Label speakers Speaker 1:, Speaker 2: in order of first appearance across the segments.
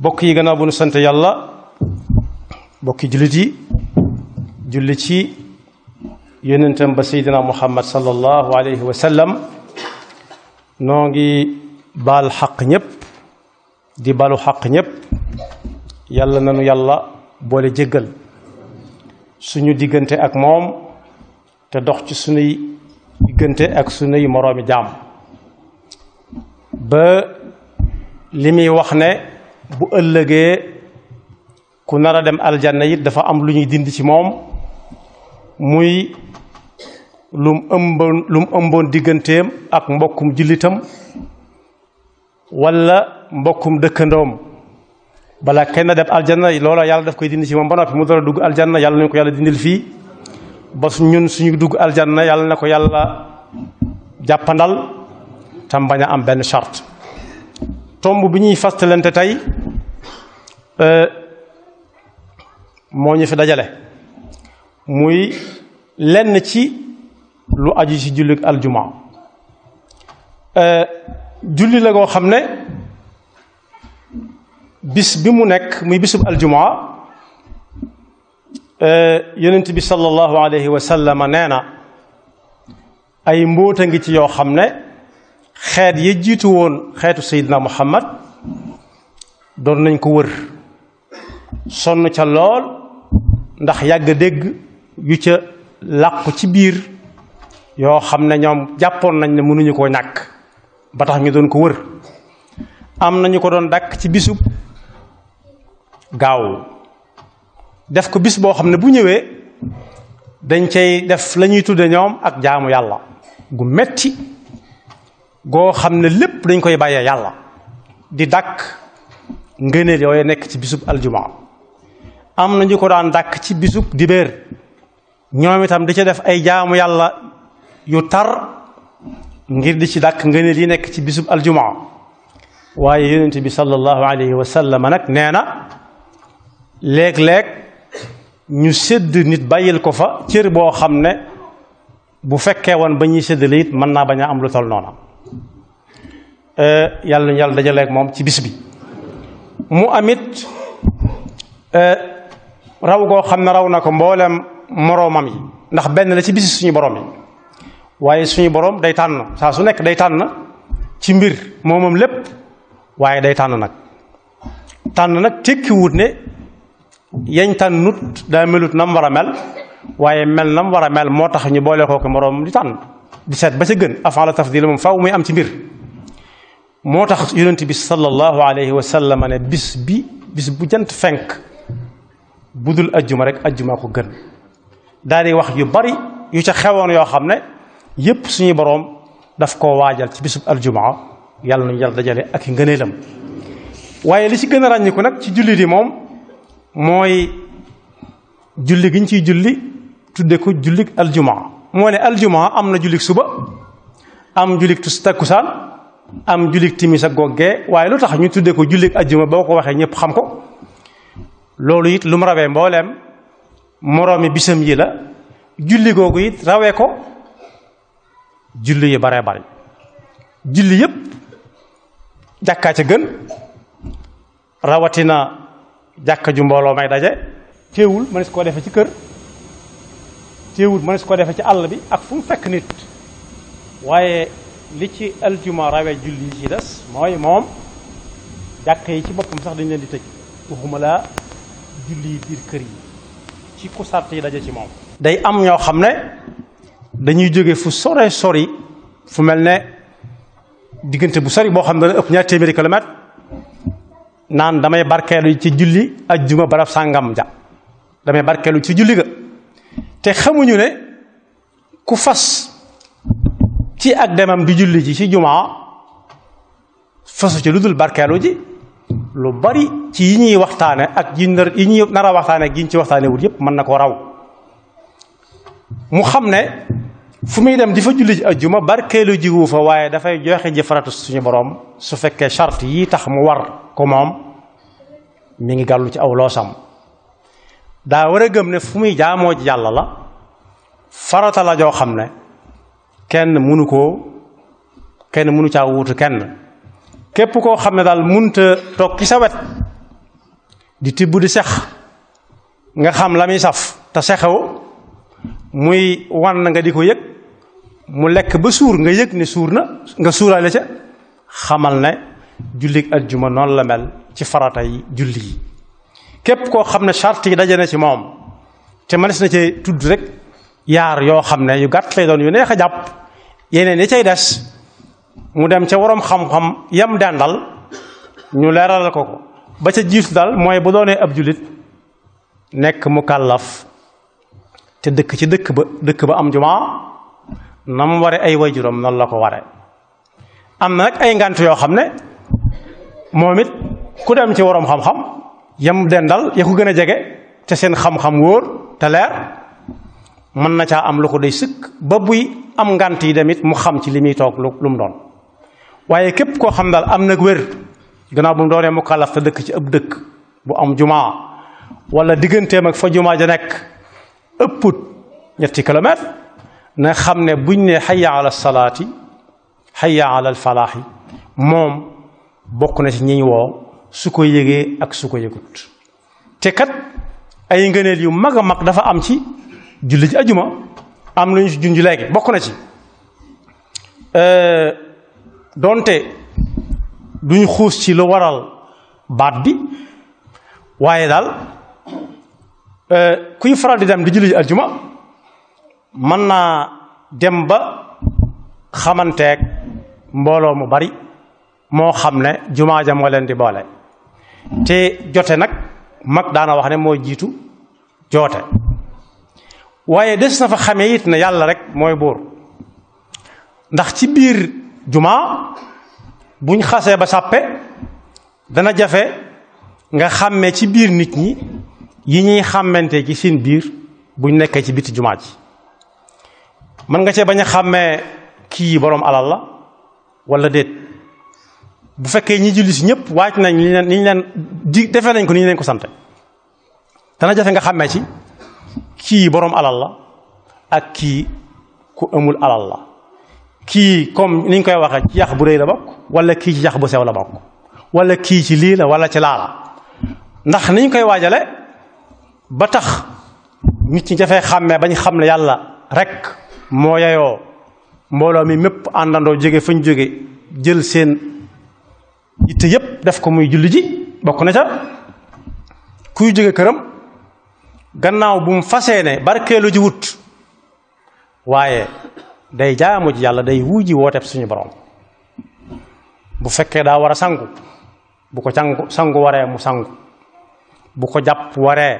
Speaker 1: bokk yi gannaaw bu nu sant yàlla bokki jullit yi julli ci yonentam ba seydina muhammad sallallahu alayhi wa sallam noo ngi baal xaq ñépp di balu xaq ñépp yàlla nanu yàlla boole jéggal suñu diggante ak moom te dox ci suñuy diggante ak suñuy moroomi jaam ba li muy wax ne bu ëllëgee ku nar a dem aljanna it dafa am lu ñuy dindi ci moom muy lum ëmboon lum ëmboon digganteem ak mbokkum jullitam walla mbokkum dëkkandoom bala kenn dem aljanna loola yàlla daf koy dindi ci moom ba noppi mu dara dugg aljanna yàlla nañu ko yàlla dindil fii ba ñun suñu dugg aljanna yàlla na ko yàlla jàppandal tam bañ a am benn charte tomb bi ñuy fastalante tey moo ñu fi dajale muy lenn ci lu aju ci julli aljuma julli la goo xam ne bis bi mu nekk muy bisub aljuma yonent bi sallallahu alayhi wa sallam nee na ay mbóota ngi ci yoo xam ne xeet ya jiitu woon xeetu Seydina Muhammad doon nañ ko wër sonn ca lool ndax yàgg dégg yu ca làqu ci biir yoo xam ne ñoom jàppoon nañ ne mënuñu koo ñàkk ba tax ñu doon ko wër am nañu ko doon dàkk ci bisub gaaw def ko bis boo xam ne bu ñëwee dañ cay def la ñuy tudde ñoom ak jaamu yàlla gu metti goo xam ne lépp dañ koy bàyyee yàlla di dàkk ngëneel yooyu nekk ci bisub aljuma am na ñu ko daan dàkk ci bisub dibéer ñoom itam di ca def ay jaamu yàlla yu tar ngir di ci dàkk ngëneel yi nekk ci bisub aljuma waaye yonent bi sallallahu alayhi wa sallam nag nee na léeg-léeg ñu sédd nit bàyyil ko fa cër boo xam ne bu fekkee woon ba ñuy séddale it mën naa bañ a am lu tol noona yàlla ñu yàlla dajaleeg moom ci bis bi mu amit raw goo xam ne raw na ko mboolem moroomam yi ndax benn la ci bisi suñu borom yi waaye suñu borom day tànn saa su nekk day tànn ci mbir moomam lépp waaye day tànn nag tànn nag tekkiwut ne yañ tànnut daa melut nam war a mel waaye mel nam war a mel moo tax ñu boole kooku moroom di tànn di seet ba ca gën avant la tafdil moom faw muy am ci mbir moo tax yonent bi sallallahu alayhi wa sallam ne bis bi bis bu jant fenk bu dul ajjuma rek ajjuma ko gën daal di wax yu bari yu ca xewoon yoo xam ne yépp suñu boroom daf koo waajal ci bisub aljumaa yàlla nañu yàlla dajale ak i ngëneelam waaye li ci gën a ràññiku nag ci julli di moom mooy julli gi ñu ciy julli tudde ko jullik aljumaa moo ne aljumaa am na jullik suba am jullik tus takkusaan am jullik timis ak goggee waaye lu tax ñu tudde ko jullik ajjuma boo ko waxee ñëpp xam ko loolu it lu mu rawee mbooleem moroomi bisam yi la julli googu it rawee ko julli yi baree bari julli yépp jàkkaa ca gën rawatina jàkka ju mbooloo may daje téewul mënees koo defe ci kër téewul mënees koo defe ci àll bi ak fu mu fekk nit waaye li ci aljuma rawe julli yi ci des mooy moom jàkka yi ci boppam sax dañ leen di tëj waxuma laa julli yi biir kër yi ci ku sart yi daje ci moom day am ñoo xam ne dañuy jóge fu sore sori fu mel ne diggante bu sori boo xam ne dana ëpp ñaar téeméeri kilomètre naan damay barkeelu ci julli ajjuma barab sàngam ja damay barkeelu ci julli ga te xamuñu ne ku fas ci ak demam di julli ji ci jumaa fasu ci lu dul barkeelu ji lu bari ci yi ñuy waxtaane ak yi nar yi ñuy nar a waxtaane ak yi ñu ci waxtaane wut yépp mën na ko raw mu xam ne fu muy dem di fa julli ji ajjuma barkeelu ji wu fa waaye dafay joxe ji faratu suñu borom su fekkee charte yi tax mu war ko moom mi ngi gàllu ci aw loosam daa war a gëm ne fu muy jaamoo ji yàlla la farata la joo xam ne kenn mënu koo kenn mënu caa wuutu kenn képp koo xam ne daal munta toog ci sa wet di tibb di sex nga xam la muy saf te sexewu muy wan nga di ko yëg mu lekk ba suur nga yëg ne suur na nga suuraale ca xamal ne jullik ajjuma noonu la mel ci farata yi julli yi képp koo xam ne charte yi daje na ci moom te mënees na cee tudd rek yaar yoo xam ne yu gàtt lay doon yu neex a jàpp yeneen yi cay des mu dem ca waroom xam-xam yam dendal ñu leeralal ko ko ba ca jiitu daal mooy bu doonee ab jullit nekk mu kàllaf te dëkk ci dëkk ba dëkk ba am jumaa na mu ware ay waajuram noonu la ko ware am na nag ay ngant yoo xam ne moom it ku dem ci waroom xam-xam yam dendal ya ko gën a jege te seen xam-xam wóor te leer mën na caa am lu ko day sëkk ba buy am ngant yi demit mu xam ci li muy toog lu mu doon waaye képp koo xam daal am nag wér gannaaw bu mu doonee mu kàllaf te dëkk ci ab dëkk bu am jumaa wala digganteem ak fa jumaa ja nekk ëpput ñetti kilomètre na xam ne buñ ne xayya ala salaati xayya ala falaaxi moom bokk na ci ñiñ woo su ko yëgee ak su ko yëgut te kat ay ngëneel yu mag a mag dafa am ci julli ci ajuma am lu ñu ci junj léegi bokk na ci donte duñ xuus ci lu waral baat bi waaye daal kuy faral di dem di julli ci ajuma mën naa dem ba xamanteeg mbooloo mu bari moo xam ne jumaa ja moo leen di boole te jote nag mag daana wax ne mooy jiitu joote waaye des na fa xamee it ne yàlla rek mooy buur ndax ci biir jumaa buñ xasee ba sàppe dana jafe nga xàmmee ci biir nit ñi yi ñuy xàmmante ci seen biir buñ nekkee ci biti jumaa ji mën nga cee bañ a xàmmee kii boroom alal la walla déet bu fekkee ñi julli si ñëpp waaj nañ li leen ni ñu leen di defee nañ ko ni ñu leen ko sante dana jafe nga xàmmee ci kii boroom alal la ak kii ku amul alal la kii comme ni ñu koy waxee ci yax bu rëy la bokk wala kii ci yax bu sew la bokk wala kii ci lii la wala ci laa la ndax ni ñu koy waajale ba tax nit ñi dafay xàmmee bañ xam ne yàlla rek moo yeyoo mbooloo mi mépp àndandoo jóge fa ñu jóge jël seen yitte yépp def ko muy julli ji bokk na ca kuy jóge këram gannaaw bu mu fasee ne barkeelu ji wut waaye day jaamu ji yàlla day wuuji wooteeb suñu borom bu fekkee daa war a sangu bu ko sangu sangu waree mu sangu bu ko jàpp waree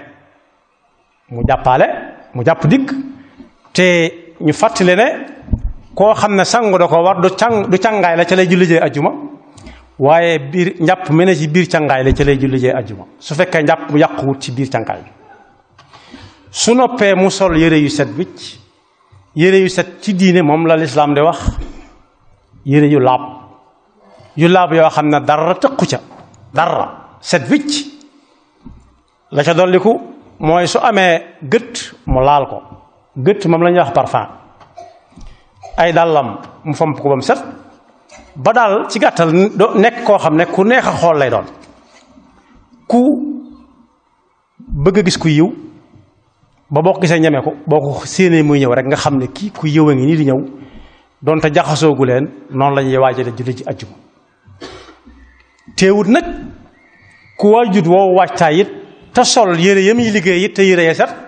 Speaker 1: mu jàppaale mu jàpp dikk te ñu fàttali ne koo xam ne sangu da ko war du càng du càngaay la ca lay julli jee ajjuma waaye biir njàpp mu ne ci biir càngaay la ca lay julli jee ajjuma su fekkee njàpp mu yàquwut ci biir càngaay bi su noppee mu sol yére yu set wicc yére yu set ci diine moom la lislaam di wax yére yu laab yu laab yoo xam ne dara tëqu ca dara set wicc la ca dolliku mooy su amee gët mu laal ko gët moom la ñuy wax parfum ay dàllam mu fomp ko ba mu set ba daal ci gàttal nekk koo xam ne ku neex a xool lay doon ku bëgg a gis ku yiw ba boo ko gisee ñeme ko boo ko séenee muy ñëw rek nga xam ne kii ku yiw a ngi nii di ñëw donte jaxasoogu leen noonu la ñuy waajale julli ci ajjuma teewut nag ku waajut woo waajtaay it te sol yére yam yi liggéey it te yére ya set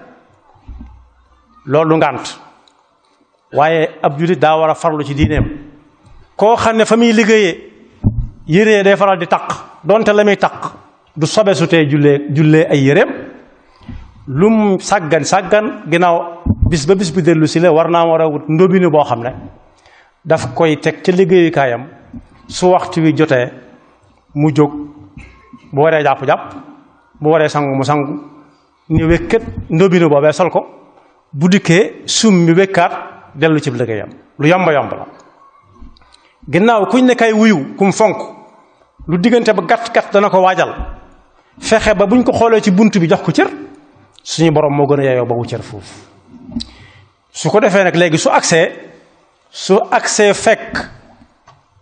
Speaker 1: loolu ngànt waaye ab jullit daa war a farlu ci diineem koo xam ne fa muy liggéeyee yére day faral di taq donte la muy taq du sobe su tee jullee jullee ay yéreem lum sàggan sàggan ginnaaw bis ba bis bu dellu si la war naa war a wut ndóbinu boo xam ne daf koy teg ca liggéeyukaayam su waxtu wi jotee mu jóg bu waree jàpp-jàpp bu waree sangu mu sangu ni wékkat ndóbinu boobee sol ko bu dikkee sum mi wékkaat dellu ci liggéeyam lu yomba yomb la ginnaaw kuñ ne kay wuyu kum fonk lu diggante ba gàtt gàtt dana ko waajal fexe ba buñ ko xoolee ci bunt bi jox ko cër suñu borom moo gën a yeyoo ba wu cër foofu su ko defee nag léegi su agsee su agsee fekk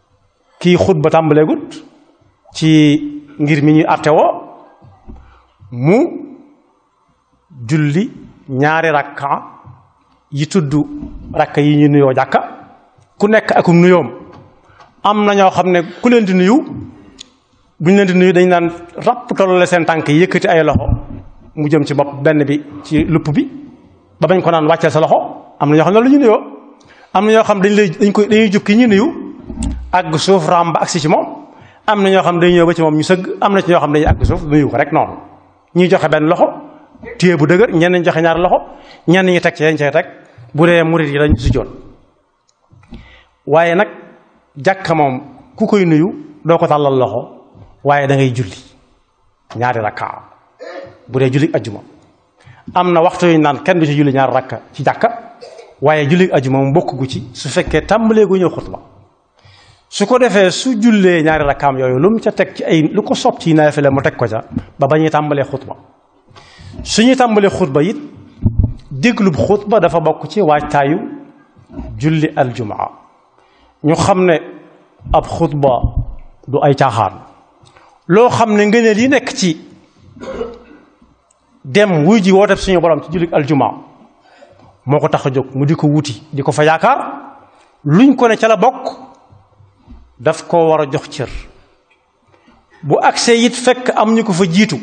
Speaker 1: kii xutba tàmbaleegut ci ngir mi ñuy àtte woo mu julli ñaari rakka yi tudd rakka yi ñu nuyoo jàkka ku nekk akum nuyoom am na ñoo xam ne ku leen di nuyu bu ñu leen di nuyu dañ naan ràpp tollale seen tànk yi yëkkati ay loxo mu jëm ci bopp benn bi ci lupp bi ba bañ ko naan wàcceel sa loxo am na ñoo xam ne lu ñu nuyoo am na ñoo xam dañ lay dañ koy dañuy jub ki ñu nuyu àgg suuf raam ba agsi ci moom am na ñoo xam dañuy ñëw ba ci moom ñu sëgg am na ci ñoo xam dañuy àgg suuf nuyu ko rek noonu ñuy joxe benn loxo téye bu dëgër ñenn ñi joxe ñaari loxo ñenn ñi teg ci yañ cay teg bu dee murit yi dañ sujjoon waaye nag jàkka moom ku koy nuyu doo ko tàllal loxo waaye da ngay julli ñaari rakka bu dee julli ajjuma am na waxtu yu ñu naan kenn du ci julli ñaari rakka ci jàkka waaye julli ajjuma moom bokk gu ci su fekkee tàmbalee gu ñëw xutba su ko defee su jullee ñaari rakkaam yooyu lu mu ca teg ci ay lu ko sopp ci naafila mu teg ko ca ba ba ñuy tàmbalee xutba su ñuy tàmbalee xutba it déglub xutba dafa bokk ci waajtaayu julli aljumaa ñu xam ne ab xutba du ay caaxaan loo xam ne ngëneel yi nekk ci dem wuy ji woote suñu borom ci julli aljumaa moo ko tax a jóg mu di ko wuti di ko fa yaakaar luñ ko ne ca la bokk daf koo war a jox cër bu agsee it fekk am ñu ko fa jiitu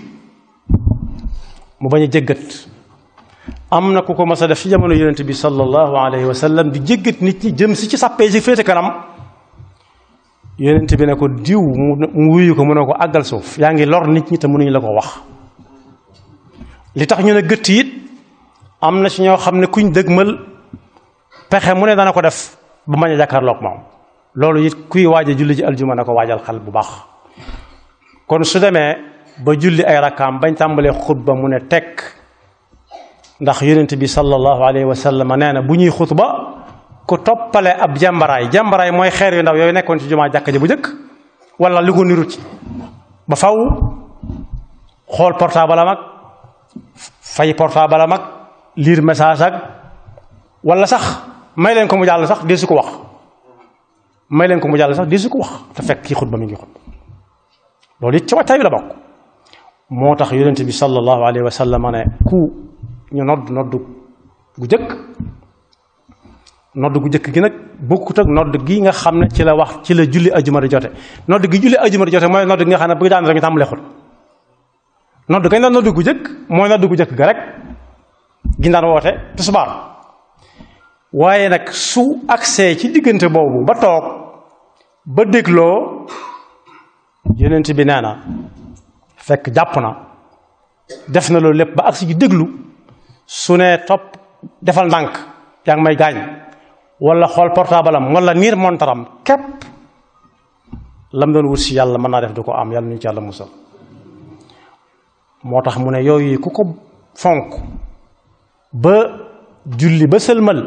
Speaker 1: mu bañ a jéggat am na ku ko mas a def ci jamono yonent bi sallallahu alayhi wa sallam di jéggat nit ñi jëm si ci sàppee si féete kanam yonent bi ne ko diw mu wuyu ko mu ne ko àggal suuf yaa ngi lor nit ñi te mënuñu la ko wax li tax ñu ne gëtt it am na ci ñoo xam ne kuñ dëgmal pexe mu ne dana ko def ba mañ a jàkkaarloog moom loolu it kuy waaj a julli ci aljuma na ko waajal xel bu baax kon su demee ba julli ay rakkaam bañ tàmbalee xutba mu ne tekk ndax yonent bi sallallahu alayhi wa sallam nee na bu ñuy xutba ku toppale ab jàmbaraay jàmbaraay mooy xeer yu ndaw yooyu nekkoon ci jumaa jàkka ji bu njëkk wala li ko niru ci ba faw xool portable am ak fay portable am ak lire message ak wala sax may leen ko mu jàll sax dee su ko wax may leen ko mu jàll sax dee su ko wax te fekk kii xutba mi ngi xutba loolu it ci waxtaay bi la bokk moo tax yonent bi sallallahu alayhi wa sallam ne ku ñu nodd nodd gu jëkk nodd gu jëkk gi nag bokkut ak nodd gi nga xam ne ci la wax ci la julli ajuma di jote nodd gi julli ajuma di jote mooy nodd gi nga xam ne bu daan rek ñu tàmbalee xut nodd gañ la nodd gu jëkk mooy nodd gu jëkk ga rek gi daan woote tisbaar waaye nag su agsee ci diggante boobu ba toog ba dégloo yonent bi nee na fekk jàpp na def na loolu lépp ba agsi ji déglu su ne topp defal ndànk yaa ngi may gaañ wala xool portable am wala niir montaram képp lam doon wut si yàlla mën naa def du ko am yàlla ñu ci yàlla musal moo tax mu ne yooyu ku ko fonk ba julli ba sëlmal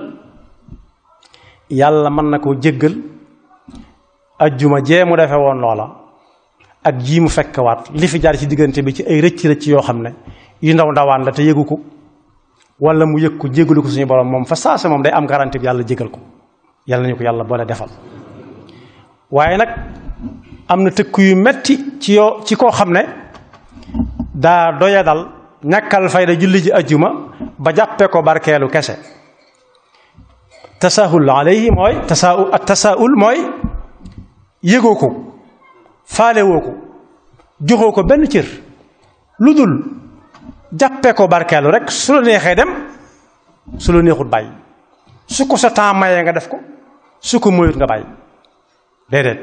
Speaker 1: yàlla mën na koo jéggal ajjuma jee mu defe woon loola ak jii mu fekkwaat li fi jaar ci diggante bi ci ay rëcc rëcc yoo xam ne yu ndaw ndawaan la te yëgu ko wala mu yëg ko jégalu ko suñu borom moom fa saase moom day am garantie bi yàlla jégal ko yàlla nañu ko yàlla boole defal waaye nag am na tëkk yu metti ci yoo ci koo xam ne daa doya dal ñàkkal fayda julli ji ajjuma ba jàppee ko barkeelu kese tasaahul alayhi mooy tasaahul ak tasaahul mooy yëgoo ko faalewoo ko joxoo ko benn cër lu dul jàppee ko barkeelu rek su la neexee dem su la neexut bàyyi su ko sa temps mayee nga def ko su ko moyut nga bàyyi déedéet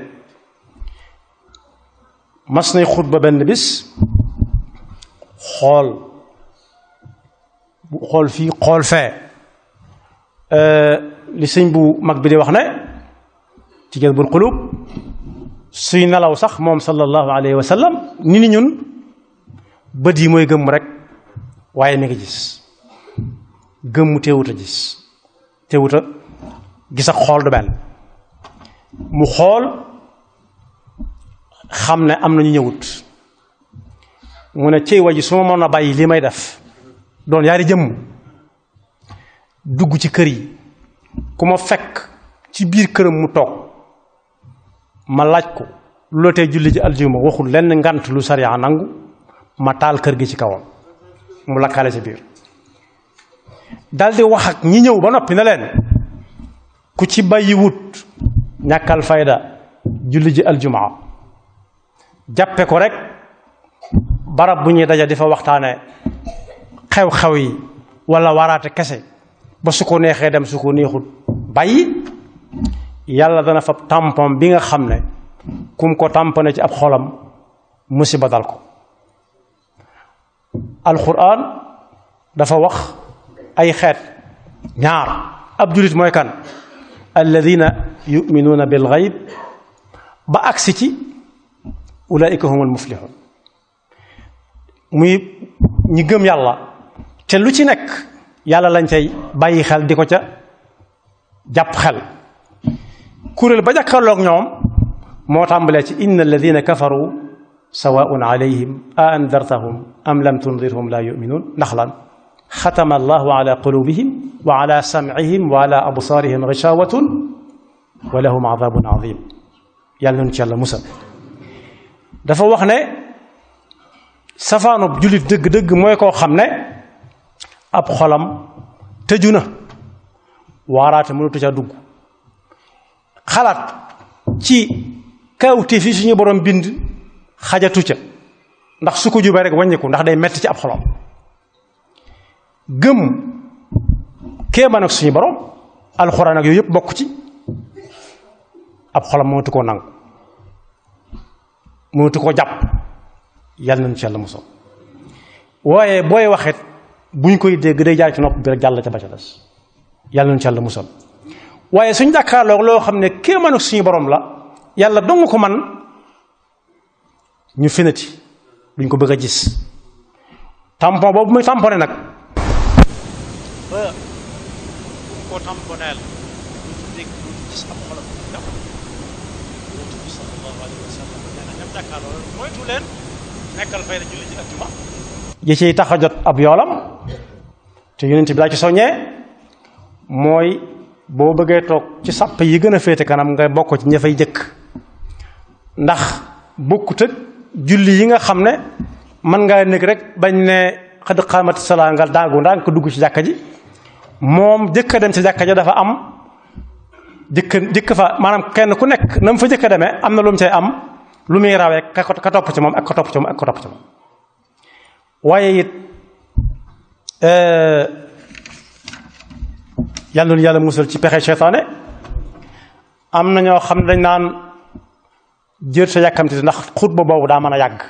Speaker 1: mas nay xutba benn bis xool xool fii xool fee li sëñ bu mag bi di wax ne ci jël bul xulub suy nelaw sax moom sallallahu alayhi wa sallam ni ni ñun bët yi mooy gëmm rek waaye mi ngi gis gëmm teewut a gis teewut a gis ak xool du benn mu xool xam ne am na ñu ñëwut mu ne cey waji su ma mën a bàyyi li may def doon yaari jëmm dugg ci kër yi ku ma fekk ci biir këram mu toog ma laaj ko lu la tey julli ji aljuma waxul lenn ngant lu sariya nangu ma taal kër gi ci kawam mu lakkale ci biir daldi wax ak ñi ñëw ba noppi na leen ku ci bàyyi wut ñàkkal fayda julli ji aljumaa jàppe ko rek barab bu ñuy daja di fa waxtaane xew-xew yi wala waraate kese ba su ko neexee dem su ko neexut bàyyi yàlla dana fab tampon bi nga xam ne kum ko tampone ci ab xolam musiba dal ko alquran dafa wax ay xeet ñaar ab julit mooy kan alladina yuminuuna bil gayb ba agsi ci ulaika humul muflihun muy ñi gëm yàlla te lu ci nekk yàlla lañ cay bàyyi xel di ko ca jàpp xel kuréel ba jàkkaarloog ñoom moo tàmbalee ci inna alladina kafaru sawaun alayhim a andartahum am lam tundirhum la yuminuun ndax lan xatama allahu ala qulubihim wa ala samcihim wa ala absaarihim gishawatun wa lahum adabun adim yàlla nañu ci yàlla musal dafa wax ne safaanub jullit dëgg-dëgg mooy koo xam ne ab xolam tëju na waaraate mënatu ca dugg xalaat ci kawte fi suñu borom bind xajatu ca ndax su ko jubee rek wàññiku ndax day metti ci ab xolam gëm kéemaan ak suñu borom alxuraan ak yooyu yëpp bokk ci ab xolam mënatu koo nangu mënatu koo jàpp yàlla nañu ci yàlla mosoo waaye booy waxet buñ koy dégg day jaar ci nopp bi rek jàll ca ba ca des yàlla nañu ci yàlla musal waaye suñ jàkkaarloog loo xam ne kéemaan ak suñu borom la yàlla dong ko man ñu finati duñ ko bëgg a gis tampon boobu muy tamponné nag ba koo tamponeel duñ dégg duñ gis ab xolam daf yonent bi sallallahu alayhi wa sallam nee na ñam jàkkaarloo moytu leen nekkal fay na julli ci ajjuma yi ciy tax a jot ab yoolam te yonent bi laa ci soññee mooy boo bëggee toog ci sàpp yi gën a féete kanam nga bokk ci ña fay jëkk ndax bokkut ak julli yi nga xam ne mën ngaa nekk rek bañ ne xad xaamati salaa nga daagu ndaa ko dugg ci jàkka ji moom jëkk a dem ci jàkka ji dafa am jëkk jëkk fa maanaam kenn ku nekk na mu fa jëkk a demee am na lu mu cay am lu muy rawee ka ka topp ci moom ak ka topp ci moom ak ka topp ci moom waaye it yàlla na yàlla musal ci pexe seytaane am na ñoo xam ne dañ naan jër sa yàkkamti ndax xutba boobu daa mën a yàgg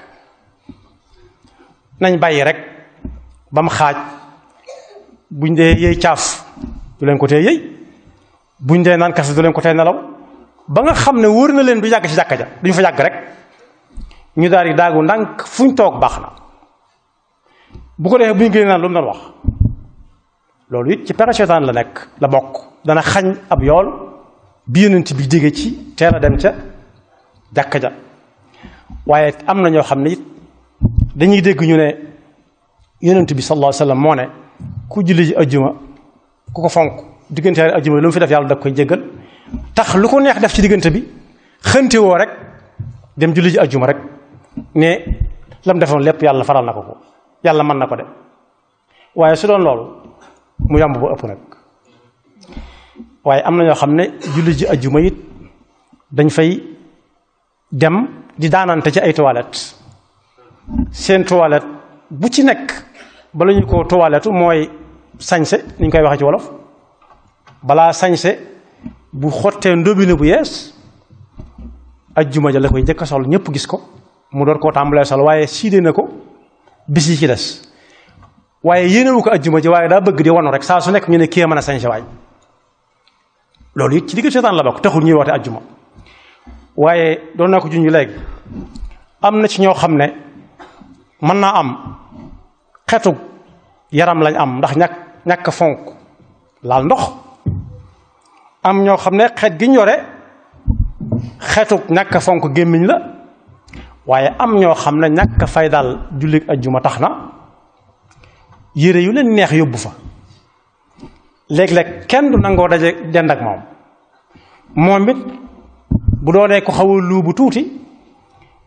Speaker 1: nañ bàyyi rek ba mu xaaj buñ dee yëy caaf du leen ko tee yëy buñ dee naan kafe du leen ko tee nelaw ba nga xam ne wóor na leen du yàgg ci jàkka ja duñu fa yàgg rek ñu daal di daagu ndànk fuñ toog baax na bu ko defee bu ñu génnee naan lu mu doon wax loolu it ci pexe seytaan la nekk la bokk dana xañ ab yool bi yonent bi jóge ci teel a dem ca jàkka ja waaye am na ñoo xam ne it dañuy dégg ñu ne yonent bi sallallahu alayhi wasallam moo ne ku julli ji ajjuma ku ko fonk diggante ajjuma lu mu fi def yàlla da koy jéggal tax lu ko neex def ci diggante bi xënte woo rek dem julli ji ajjuma rek ne lam defoon lépp yàlla faral na ko ko yàlla mën na ko de waaye su doon loolu mu yàmb ba ëpp nag waaye am na ñoo xam ne julli ji ajjuma it dañ fay dem di daanante ci ay toilettes seen toilette bu ci nekk bala ñu ko toilette mooy sañse ni ñu koy waxee ci wolof balaa sañse bu xottee ndóbine bu yees ajjuma ja la koy njëkk a sol ñëpp gis ko mu door koo tàmbalee sol waaye siide na ko bis yi ci des waaye yéenewu ko ajjuma ji waaye daa bëgg di wanu rek saa su nekk ñu ne kii mën a sañse waay loolu it ci digg seetaan la bokk taxul ñuy woote ajjuma waaye doon naa ko junj léegi am na ci ñoo xam ne mën naa am xetu yaram lañ am ndax ñàkk ñàkk fonk laal ndox am ñoo xam ne xeet gi ñu yore xetu ñàkk fonk gémmiñ la waaye am ñoo xam ne ñàkk fay daal jullit ajjuma tax na yére yu leen neex yóbbu fa léeg-léeg kenn du nangoo daje dend ak moom moom it bu doonee ko xaw a luubu tuuti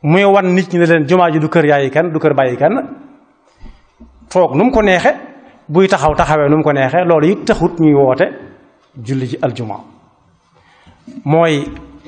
Speaker 1: muy wan nit ñi ne leen jumaa ji du kër yaayi kenn du kër bàyyi kenn toog nu mu ko neexe buy taxaw taxawee nu mu ko neexe loolu it taxut ñuy woote julli ji aljuma mooy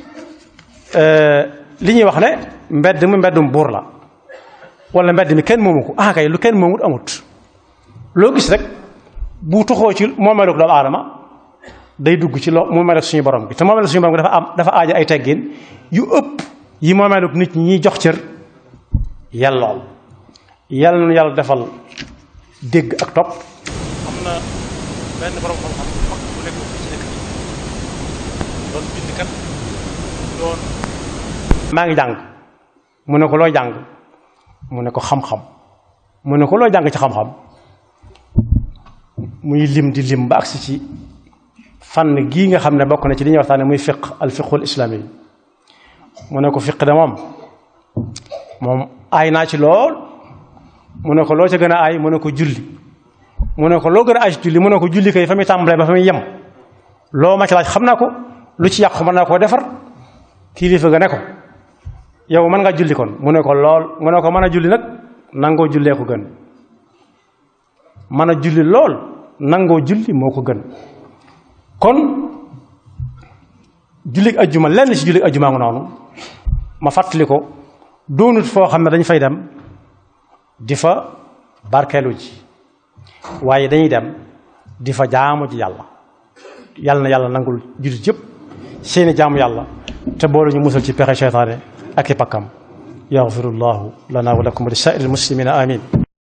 Speaker 1: li ñuy wax ne mbedd mu mbeddum buur la wala mbedd mi kenn moomu ko ah kay lu kenn moomut amut loo gis rek bu tuxoo ci moomeelu doomu aadama day dugg ci loo moomeelu suñu borom bi te moomeelu suñu borom bi dafa am dafa aaja ay teggin yu ëpp yi moomeelu nit ñi ñuy jox cër yellool yàlla nañu yàlla defal dégg ak topp am na benn borom xam-xam bu mag bu nekk fii ci dëkk bi doon bind kat doon maa ngi jàng mu ne ko looy jàng mu ne ko xam-xam mu ne ko looy jàng ci xam-xam muy lim di lim ba agsi ci fànn gii nga xam ne bokk na ci li ñuy waxtaane muy fiq al fiqul islami yi mu ne ko fiq de moom moom aay naa ci lool mu ne ko loo ca gën a aay mu ne ko julli mu ne ko loo gën a aay ci julli mu ne ko julli kay fa muy tàmbalee ba fa muy yem loo ma ci laaj xam naa ko lu ci yàqu mën naa koo defar kilifa ga ne ko yow mën nga julli kon mu ne ko lool mu ne ko mën a julli nag nangoo jullee ko gën mën a julli lool nangoo julli moo ko gën kon jullit ajjuma lenn ci jullit ajjuma nga noonu ma fàttali ko doonut foo xam ne dañ fay dem di fa barkeelu ji waaye dañuy dem di fa jaamu ji yàlla yàlla na yàlla nangul jullit yëpp seeni jaamu yàlla te boole ñu musal ci pexe seytaane ak i pakkam yaxfirullahu lana wa lakum wa li saa'iril muslimina amin